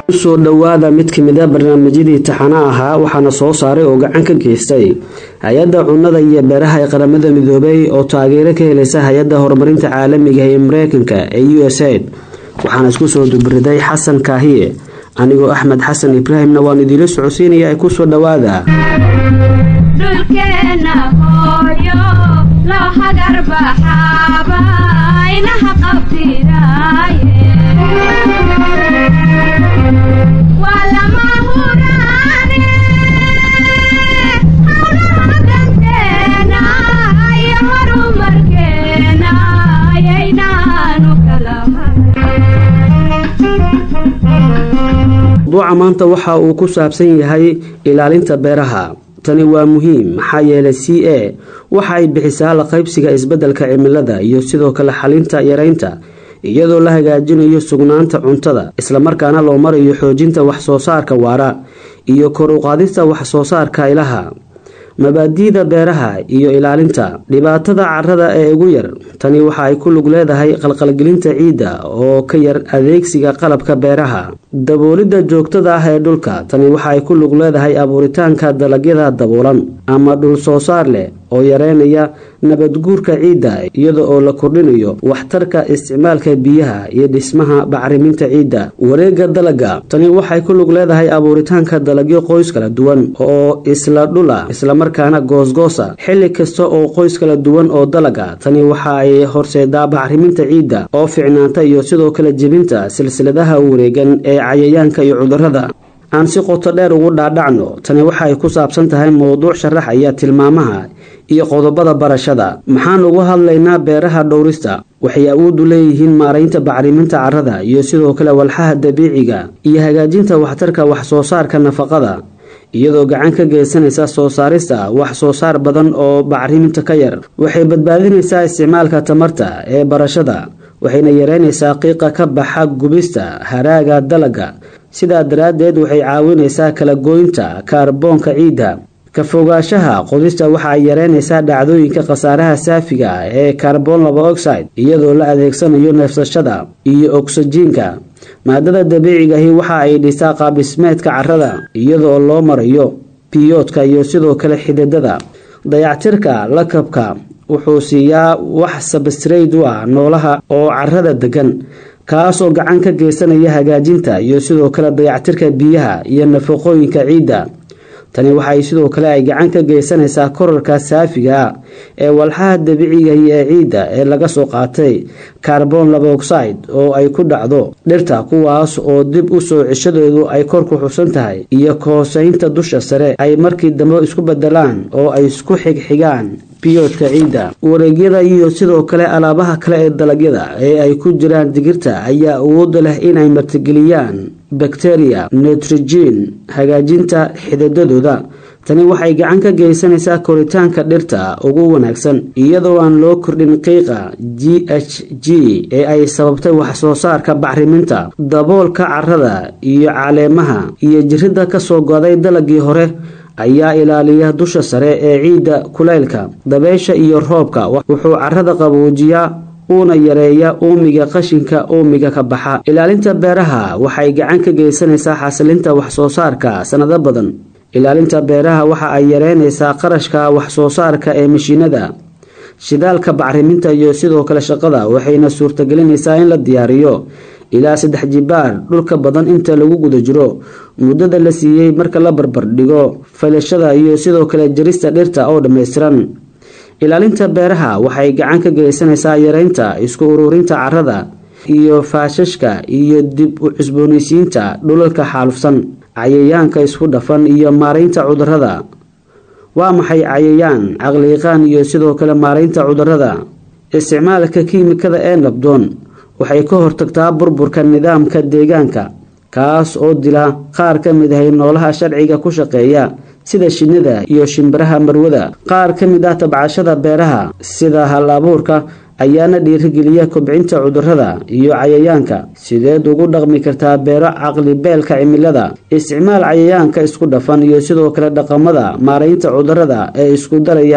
usoo dhowaada mid kamid a barnaamijyadii taxana ahaa waxaana soo saaray oo gacan ka geystay hay-adda cunnada iyo beeraha ee qaramada midoobay oo taageero ka helaysa hay-adda horumarinta caalamiga ee mareykanka ee u s aid waxaana isku soo dubriday xasan kaahiye anigoo axmed xasan ibraahimna waan idiila socodsiinaya ay kusoo dhowaada mawduuca maanta waxa uu ku saabsan yahay ilaalinta beeraha tani waa muhiim maxaa yeelay c a waxa ay bixisaa la qaybsiga isbeddelka cimilada iyo sidoo kale xalinta yareynta iyadoo la hagaajinayo sugnaanta cuntada islamarkaana loo marayo xoojinta wax soo saarka waara iyo kor u qaadista wax soo saarka ilaha mabaadi'da beeraha iyo ilaalinta dhibaatada carrada ee ugu yar tani waxa ay ku lug leedahay qalqalgelinta ciidda oo ka yar adeegsiga qalabka beeraha daboolidda joogtada ah ee dhulka tani waxa ay ku lug leedahay abuuritaanka dalagyada daboolan ama dhul soo saar leh oo yareynaya nabadguurka ciidda iyada oo la kordhinayo waxtarka isticmaalka biyaha iyo dhismaha bacriminta ciidda wareegga dalaga tani waxay ku lug leedahay abuuritaanka dalagyo qoys kala duwan oo isla dhula islamarkaana goosgoosa xilli kasta oo qoys kala duwan oo dalaga tani waxa ay horseedaa bacriminta ciidda oo ficnaanta iyo sidoo kale jebinta silsiladaha wareegan ee cayayaanka iyo cudurrada aan si qoto dheer ugu dhaadhacno tani waxa ay ku saabsan tahay mowduuc sharaxaya tilmaamaha iyo qodobada barashada maxaan uga hadlaynaa beeraha dhowrista waxay awood u leeyihiin maaraynta bacriminta carrada iyo sidoo kale walxaha dabiiciga iyo hagaajinta waxtarka wax soo saarka nafaqada iyadoo gacan ka geysanaysa soo saarista wax soo saar badan oo bacriminta ka yar waxay badbaadinaysaa isticmaalka tamarta ee barashada waxayna yareynaysaa qiiqa ka baxa gubista haraaga dalaga sidaa daraaddeed waxay caawinaysaa kala gooynta kaarboonka ciidda ka fogaanshaha qodista waxa ay yareynaysaa dhacdooyinka khasaaraha saafiga ee carbon laba oxide iyadoo la adeegsanayo neefsashada iyo ogsajiinka maadada dabiicigahi waxa ay dhisaa qaabdhismeedka carrada iyadoo loo marayo biyoodka iyo sidoo kale xididada dayactirka lakabka wuxuu siiyaa wax sabstrayd u ah noolaha oo carrada degan kaasoo gacan ka geysanaya hagaajinta iyo sidoo kale dayactirka biyaha iyo nafaqooyinka ciidda tani waxay sidoo kale ay gacan ka geysanaysaa korarka saafiga ah ee walxaha dabiicigahi ee ciidda ee laga soo qaatay carbon laba oxide oo ay ku dhacdo dhirta kuwaas oo dib u soo ceshadeedu ay kor ku xusan tahay iyo kahooseynta dusha sare ay markii dambe isku bedelaan oo ay isku xigxigaan biyoodka ciidda wareegyada iyo sidoo kale alaabaha kale ee dalagyada ee ay ku jiraan digirta ayaa awooda leh inay martigeliyaan bakteriya nitrogen hagaajinta xididadooda tani waxay gacan ka geysanaysaa koritaanka dhirta ugu wanaagsan iyadoo aan loo kordhin qiiqa g h g ee ay sababtay wax soo saarka bacriminta daboolka carrada iyo caleemaha iyo jirida kasoo goday dalagii hore ayaa ilaaliya dusha sare ee ciidda kulaylka dabeysha iyo roobka wuxuu carrada qaboojiyaa uuna yareeya uumiga qashinka uumiga ka baxa ilaalinta beeraha waxay gacan ka geysanaysaa xasilinta wax soo saarka sanado badan ilaalinta beeraha waxa ay yareynaysaa qarashka wax soo saarka ee mashiinada shidaalka bacriminta iyo sidoo kale shaqada waxayna suurtagelinaysaa in la diyaariyo ilaa saddex jibaar dhulka badan inta lagu guda jiro muddada la siiyey marka la barbardhigo falashada iyo sidoo kale jarista dhirta oo dhammaystiran ilaalinta beeraha waxay gacan ka geysanaysaa yareynta isku ururinta carrada iyo faashashka iyo dib u cusboonaysiinta dhulalka xaalufsan cayayaanka isku dhafan iyo maaraynta cudurrada waa maxay cayayaan caqliiqaan iyo sidoo kale maaraynta cudurrada isticmaalka kiimikada ee nabdoon waxay ka hortagtaa burburka nidaamka deegaanka kaas oo dila qaar ka mid ahay noolaha sharciga ku shaqeeya sida shinnida iyo shimbiraha marwada qaar ka mid ah tabcashada beeraha sida hal abuurka ayaana dhiirigeliya kobcinta cudurrada iyo cayayaanka sideed ugu dhaqmi kartaa beero caqlibeelka cimilada isticmaal cayayaanka isku dhafan iyo sidoo kale dhaqamada maaraynta cudurrada ee isku daraya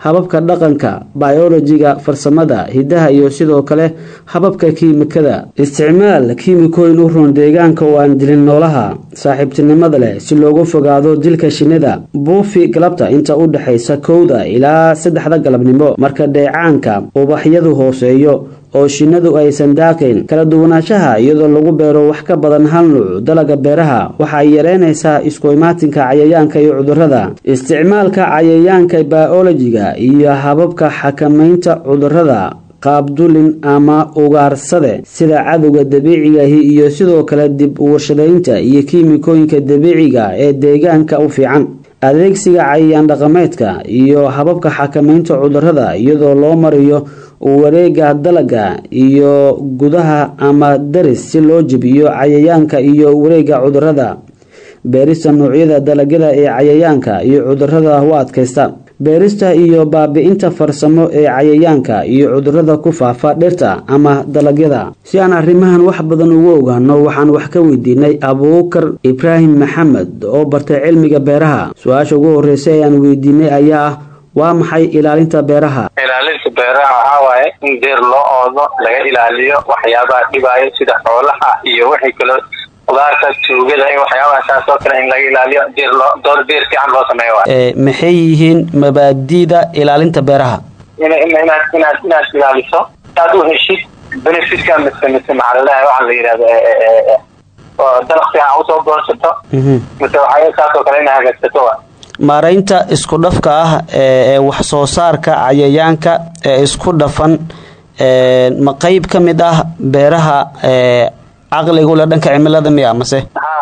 hababka dhaqanka biolojiga farsamada hidaha iyo sidoo kale hababka kiimikada isticmaal kiimikooyin u roon deegaanka oo aan dilin noolaha saaxiibtinimada leh si loogu fogaado dilka shinnida buufi galabta inta u dhexaysa kowda ilaa saddexda galabnimo marka dheecaanka ubaxyadu hooseeyo oo shinnadu aysan daaqayn kala duwanaanshaha iyadoo lagu beero wax ka badan hal nuuc dalaga beeraha waxa ay yareynaysaa isku imaatinka cayayaanka iyo cudurrada isticmaalka cayayaanka biolojiga iyo hababka xakamaynta cudurrada qaabdulin ama ugaarsade sida cadowga dabiicigahi iyo sidoo kale dib warshadaynta iyo kiimikooyinka dabiiciga ee deegaanka u fiican adeegsiga cayayaan dhaqameedka iyo hababka xakamaynta cudurrada iyadoo loo mariyo wareega dalaga iyo gudaha ama daris si loo jebiyo cayayaanka iyo wareega cudurrada beerista noocyada dalagyada ee cayayaanka iyo cudurrada u adkaysta beerista iyo baabi-inta farsamo ee cayayaanka iyo cudurrada ku faafa dhirta ama dalagyada si aan arrimahan wax badan ugu ogaano waxaan wax ka weydiinay abuukar ibraahim maxamed oo bartay cilmiga beeraha su-aasha ugu horreysa ee aan weydiinay ayaa ah waa maxay ilaalinta beeraha ilaalinta beeraha waxaa waaye in deer loo oodo laga ilaaliyo waxyaabaha dhibaayo sida xoolaha iyo wixii kale qudaarta tuugada in waxyaabaha saas oo kale in laga ilaaliyo deer loo door deer fiican loo sameeyo waay maxay yihiin mabaadi'da ilaalinta beeraha in inaad inaad inaad ilaaliso saad u heshid benefitka mise mise maxaa laleeyahay waxaa la yidhahda dalaq fiican usoo goorsato mise waxyaa saas oo kale ina hagaagsato wa maaraynta isku dhafka ah ee wax soo saarka cayayaanka ee isku dhafan ma qeyb ka mid ah beeraha caqligule dhanka cimilada miya mase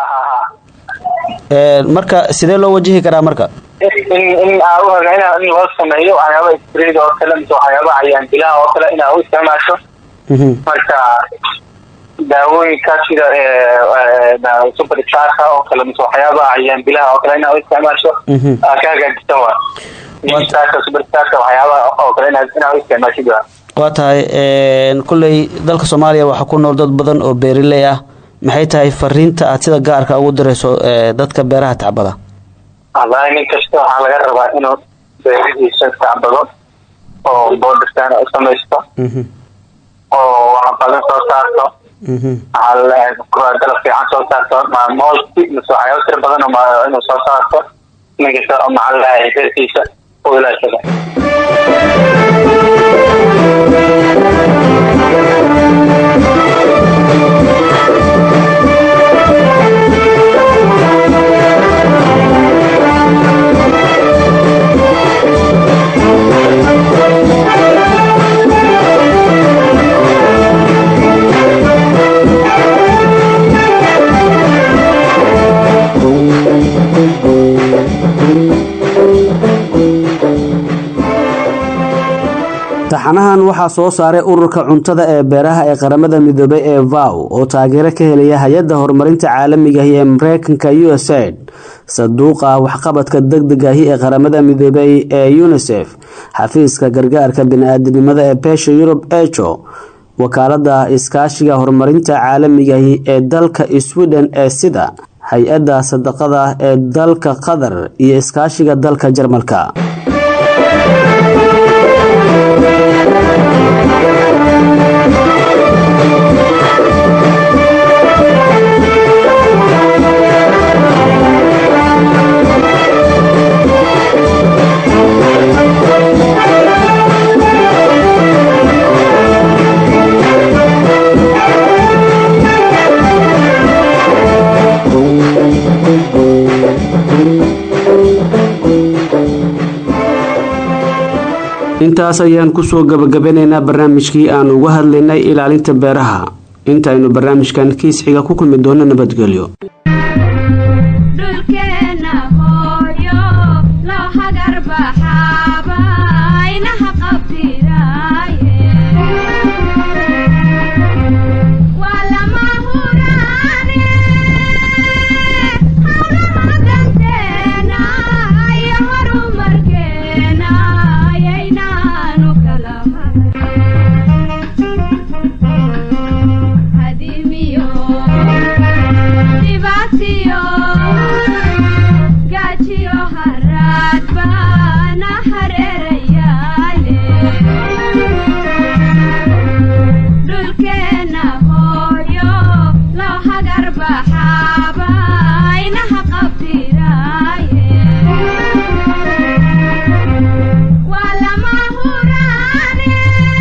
marka sidee loo wajihi karaa marka in aa uhaga in loo sameeyo waxyaaba spreed oo kale mise waxyaaba cayaan bilaha oo kale inaa u isticmaasho marka daawooyinka sida supercharka oo kale mise waxyaabaha cayaan bilaha oo kale inaa u isticmaasho aa ka hagaajisan wa supercharka waxyaabaha oo kale inaa u isticmaashid wa waa tahay kulley dalka soomaaliya waxaa ku nool dad badan oo beeriley ah maxay tahay fariinta aad sida gaarka ugu dirayso dadka beeraha tacbada wallahi nin kasta waxaa laga rabaa inuu beerihiisa tacbado oo boodhirtaan u samaysto oo wax badan soo saarto waxaa laleeyahay dalab fiican soo saarto moolki mise waxyaaba tira badan inuu soo saarto nin kasta maxaa laleeyahay beerkiisa u ilaashada taxanahan waxaa soo saaray ururka cuntada ee beeraha ee qaramada midoobay ee vow oo taageero ka helaya hay-adda horumarinta caalamigahi ee mareykanka u s aid saduuqa waxqabadka degdegahi ee qaramada midoobay ee unisef xafiiska gargaarka bini-aadinimada ee beesha yurub ejo wakaalada iskaashiga horumarinta caalamigahi ee dalka sweden ee sida hay-adda sadaqada ee dalka qatar iyo iskaashiga dalka jarmalka intaas ayaan kusoo gabagabanaynaa barnaamijkii aan uga hadlaynay ilaalinta beeraha intaynu barnaamijkan kiis xiga ku kulmi doono nabadgelyo Hadimiyo, dibati baxaaba inaha qabtiraaye waa lama huraane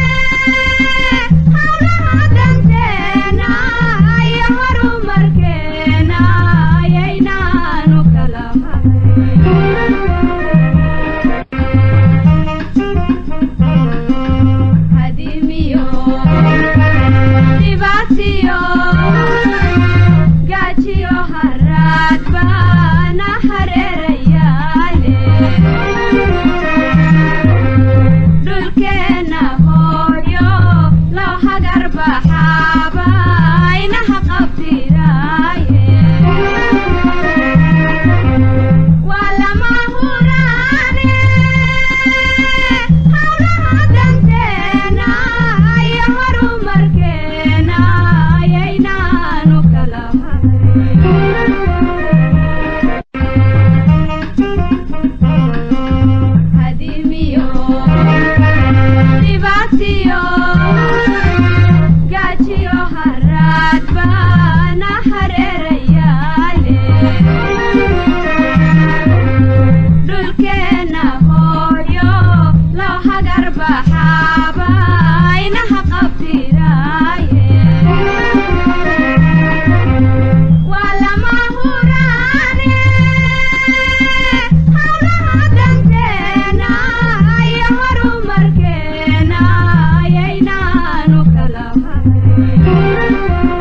hawlaha danteena iyo horumarkeena ayaynaanu kala hayn hadimiyo dhibaatiyo gaajiyo haraad baana hareerayaale dhulkeenna hooyo loo hagar baxaaba inaha qabtiraaye waa lama huraane hawlaha danteena iyo horumarkeena ayaynaanu kala hayn hadimiyo dhibaatiyo gaajiyo haraad baana hareerayaale dhulkeenna hooyo loo hagar baxaaba inaha qabtiraaye waa lama huraane hawlaha danteena iyo horumarkeena ayaynaanu kala hayn